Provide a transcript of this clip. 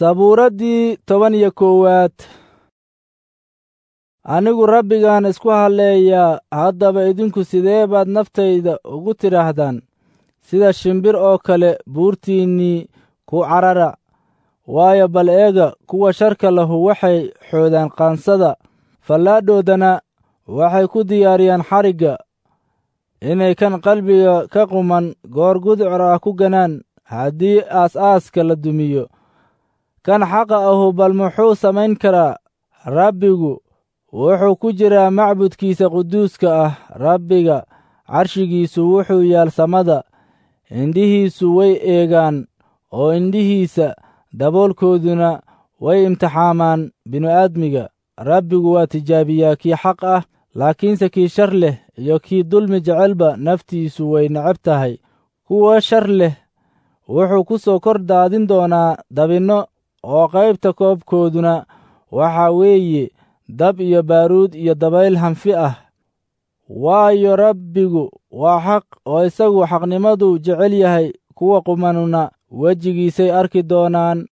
sabuuraddii toban iyo koowaad anigu rabbigaan isku halleeyaa haddaba idinku sidee baad naftayda ugu tidhaahdaan sida shimbir oo kale buurtiinnii ku carara waayo bal eega kuwa sharka lahu waxay xoodaan qaansada fallaadhoodana waxay ku diyaariyaan xarigga inay kan qalbiga ka quman goor gudcur ah ku ganaan haddii aas-aaska la dumiyo kan xaqa ahu bal muxuu samayn karaa rabbigu wuxuu ku jiraa macbudkiisa quduuska ah rabbiga carshigiisu wuxuu yaal samada indhihiisu way eegaan oo indhihiisa daboolkooduna way imtixaamaan binu-aadmiga rabbigu waa tijaabiyaa kii xaq ah laakiinse kii shar leh iyo kii dulmi jecelba naftiisu way necab tahay kuwa shar leh wuxuu ku soo kor daadin doonaa dabinno oo qaybta koobkooduna waxaa weeye dab iyo baaruud iyo dabayl hanfi ah waayo rabbigu waa xaq oo isagu xaqnimadu jecel yahay kuwa qumanuna wejigiisay arki doonaan